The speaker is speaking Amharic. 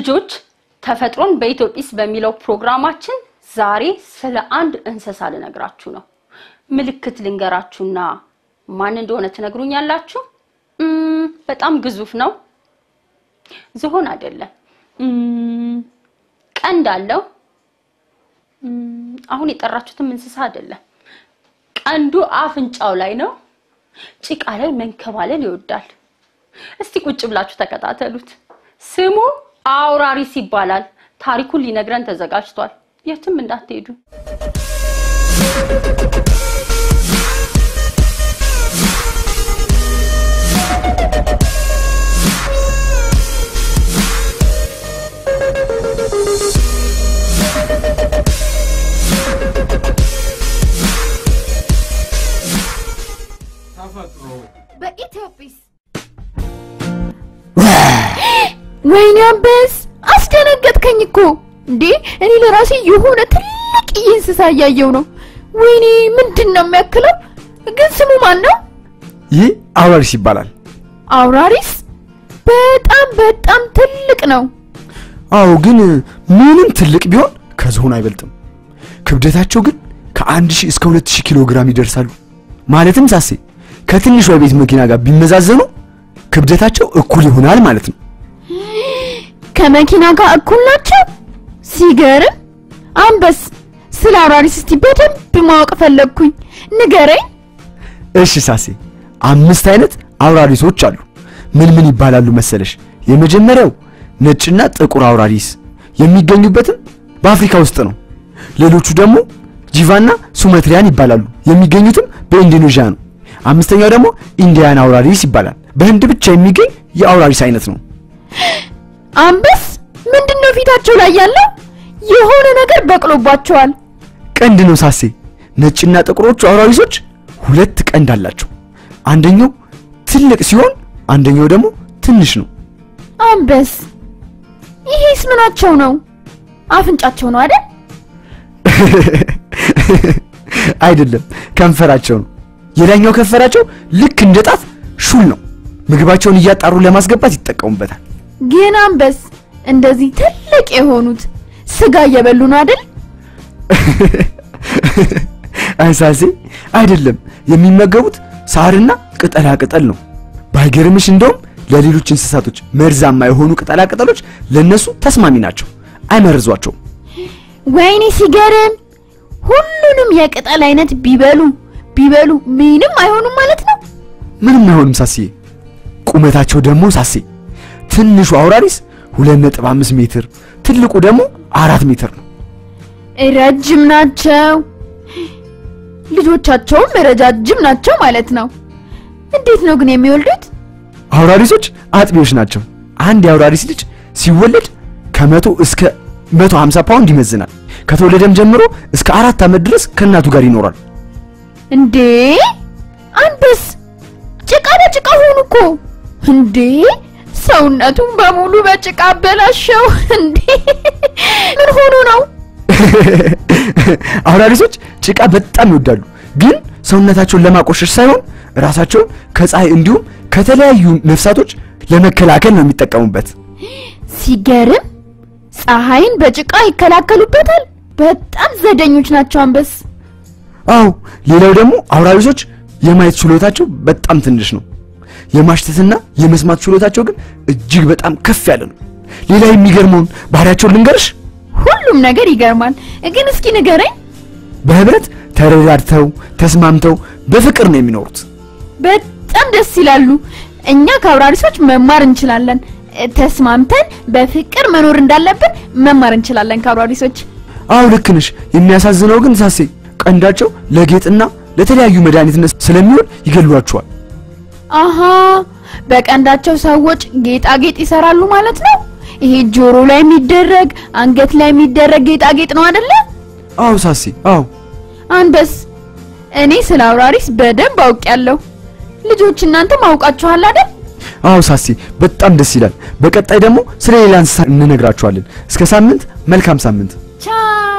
ልጆች ተፈጥሮን በኢትዮጲስ በሚለው ፕሮግራማችን ዛሬ ስለ አንድ እንስሳ ልነግራችሁ ነው። ምልክት ልንገራችሁና ማን እንደሆነ ትነግሩኛላችሁ። እም፣ በጣም ግዙፍ ነው። ዝሆን አይደለም። እም፣ ቀንድ አለው። እም፣ አሁን የጠራችሁትም እንስሳ አይደለም። ቀንዱ አፍንጫው ላይ ነው። ጭቃ ላይ መንከባለል ይወዳል። እስቲ ቁጭ ብላችሁ ተከታተሉት። ስሙ አውራሪስ ይባላል። ታሪኩን ሊነግረን ተዘጋጅቷል። የትም እንዳትሄዱ። ተፈጥሮ በኢትዮጲስ ወይኔ አንበስ አስደነገጥከኝ እኮ እንዴ! እኔ ለራሴ የሆነ ትልቅ እንስሳ እያየው ነው። ወይኔ ምንድን ነው የሚያክለው? ግን ስሙ ማን ነው? ይህ አውራሪስ ይባላል። አውራሪስ በጣም በጣም ትልቅ ነው። አዎ፣ ግን ምንም ትልቅ ቢሆን ከዝሆን አይበልጥም። ክብደታቸው ግን ከአንድ ሺህ እስከ ሁለት ሺህ ኪሎ ግራም ይደርሳሉ። ማለትም ሳሴ ከትንሿ የቤት መኪና ጋር ቢመዛዘኑ ክብደታቸው እኩል ይሆናል ማለት ነው። ከመኪና ጋር እኩል ናቸው። ሲገርም። አንበስ ስለ አውራሪስ እስቲ በደንብ ማወቅ ፈለግኩኝ፣ ንገረኝ። እሺ ሳሴ፣ አምስት አይነት አውራሪሶች አሉ። ምን ምን ይባላሉ መሰለሽ? የመጀመሪያው ነጭና ጥቁር አውራሪስ የሚገኙበትም በአፍሪካ ውስጥ ነው። ሌሎቹ ደግሞ ጂቫና ሱመትሪያን ይባላሉ። የሚገኙትም በኢንዶኔዥያ ነው። አምስተኛው ደግሞ ኢንዲያን አውራሪስ ይባላል። በህንድ ብቻ የሚገኝ የአውራሪስ አይነት ነው። አንበስ ምንድን ነው ፊታቸው ላይ ያለው? የሆነ ነገር በቅሎባቸዋል። ቀንድ ነው ሳሴ። ነጭና ጥቁሮቹ አውራሪሶች ሁለት ቀንድ አላቸው። አንደኛው ትልቅ ሲሆን አንደኛው ደግሞ ትንሽ ነው። አንበስ ይሄስ ምናቸው ነው? አፍንጫቸው ነው አይደል? አይደለም፣ ከንፈራቸው ነው። የላይኛው ከንፈራቸው ልክ እንደ ጣት ሹል ነው። ምግባቸውን እያጣሩ ለማስገባት ይጠቀሙበታል። ግን አንበስ እንደዚህ ትልቅ የሆኑት ስጋ እየበሉ ነው አይደል? አንሳሴ አይደለም፣ የሚመገቡት ሳርና ቅጠላ ቅጠል ነው። ባይገርምሽ እንደውም ለሌሎች እንስሳቶች መርዛማ የሆኑ ቅጠላ ቅጠሎች ለነሱ ተስማሚ ናቸው፣ አይመርዟቸውም። ወይኔ ሲገርም! ሁሉንም የቅጠል አይነት ቢበሉ ቢበሉ ምንም አይሆኑም ማለት ነው። ምንም አይሆንም ሳስዬ። ቁመታቸው ደግሞ ሳሴ ትንሹ አውራሪስ 2.5 ሜትር ትልቁ ደግሞ አራት ሜትር ነው። ረጅም ናቸው። ልጆቻቸውም ረጃጅም ናቸው ማለት ነው። እንዴት ነው ግን የሚወልዱት? አውራሪሶች አጥቢዎች ናቸው። አንድ የአውራሪስ ልጅ ሲወለድ ከመቶ እስከ 150 ፓውንድ ይመዝናል። ከተወለደም ጀምሮ እስከ አራት ዓመት ድረስ ከእናቱ ጋር ይኖራል። እንዴ አንበስ ጭቃ በጭቃ ሆኑ እኮ እንዴ! ሰውነቱን በሙሉ በጭቃ አበላሸው። እንዴ ምን ሆኖ ነው? አውራሪሶች ጭቃ በጣም ይወዳሉ፣ ግን ሰውነታቸውን ለማቆሸሽ ሳይሆን ራሳቸውን ከፀሐይ እንዲሁም ከተለያዩ ነፍሳቶች ለመከላከል ነው የሚጠቀሙበት። ሲገርም ፀሐይን በጭቃ ይከላከሉበታል። በጣም ዘደኞች ናቸው አንበስ። አዎ፣ ሌላው ደግሞ አውራሪሶች የማየት ችሎታቸው በጣም ትንሽ ነው። የማሽተትና የመስማት ችሎታቸው ግን እጅግ በጣም ከፍ ያለ ነው። ሌላ የሚገርመውን ባህሪያቸውን ልንገርሽ። ሁሉም ነገር ይገርማል። ግን እስኪ ንገረኝ። በህብረት ተረዳድተው ተስማምተው በፍቅር ነው የሚኖሩት። በጣም ደስ ይላሉ። እኛ ከአውራሪሶች መማር እንችላለን። እ፣ ተስማምተን በፍቅር መኖር እንዳለብን መማር እንችላለን ከአውራሪሶች። አዎ ልክ ነሽ። የሚያሳዝነው ግን ሳሴ ቀንዳቸው ለጌጥና ለተለያዩ መድኃኒትነት ስለሚውል ይገሏቸዋል። አሃ በቀንዳቸው ሰዎች ጌጣጌጥ ይሰራሉ ማለት ነው። ይሄ ጆሮ ላይ የሚደረግ አንገት ላይ የሚደረግ ጌጣጌጥ ነው አይደለ? አዎ ሳሴ፣ አዎ አንበስ እኔ ስለ አውራሪስ በደንብ አውቄያለሁ። ልጆች እናንተም አውቃችኋል አይደል? አዎ ሳሴ፣ በጣም ደስ ይላል። በቀጣይ ደግሞ ስለ ሌላ እንስሳ እንነግራችኋለን። እስከ ሳምንት፣ መልካም ሳምንት። ቻው